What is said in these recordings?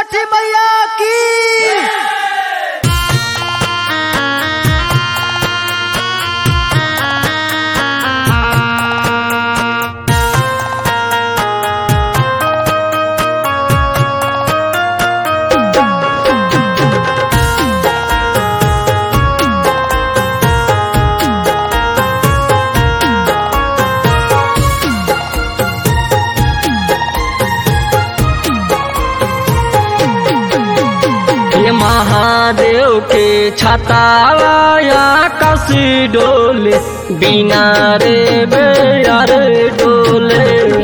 छठी मैया की ये महादेव के छताया कसी डोले बिना रे बेयार डोले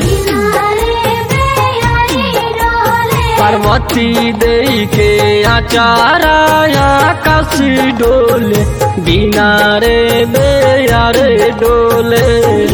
पार्वती देई के आचाराया कसी डोले बिना रे बेयार डोले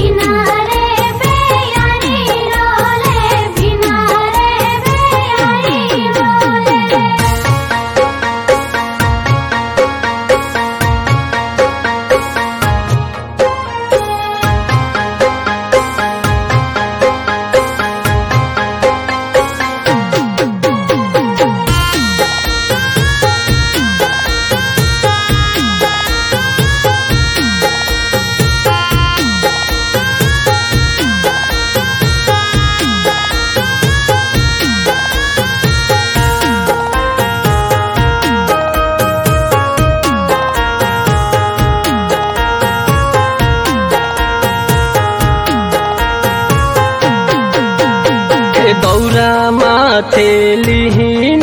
हे दौरा माथे लिहिन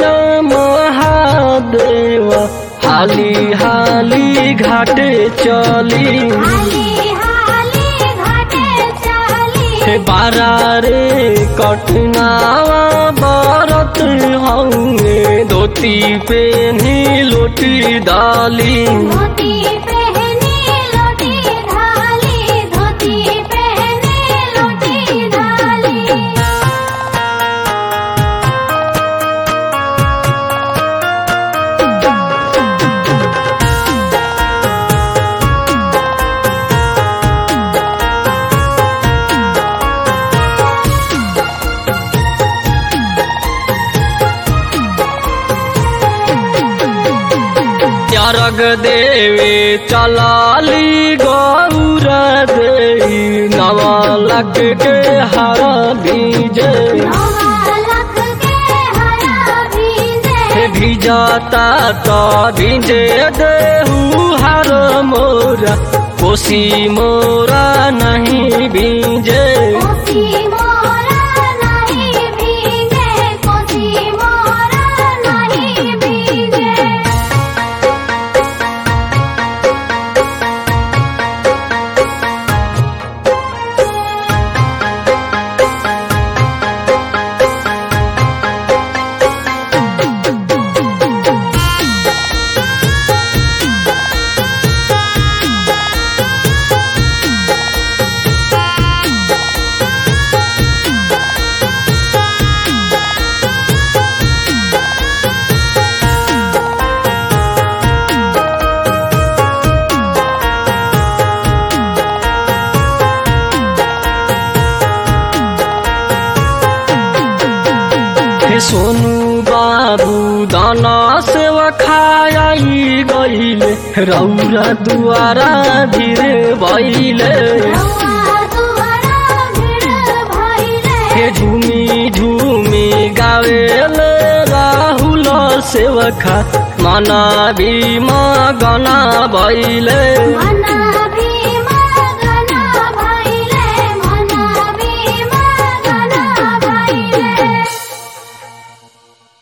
महादेव हाली हाली घाटे चली हे बारा रे कटनावा बरत हंगे धोती पेनी लोटी डाली धोती पहनी लोटी ढाली धोती पहनी लोटी ढाली त्यारग देवे चलाली गौर देवी नवालक के हर बीजे नवालक के हरा भीजे हे भिजाता तो भिजे देहू हर मोरा कोसी मोरा नहीं बीजे कोसी मोरा नहीं भीगे कोसी मोरा नहीं भीगे हे सोनू बाबू दाना सेवा खाई गईले रौरा दुआरा धीरे भैले रउआ दुआरा भीड़ भइले हे झूमी झूमी गावेले राहुल सेवखा मना भीमा गना भैले मना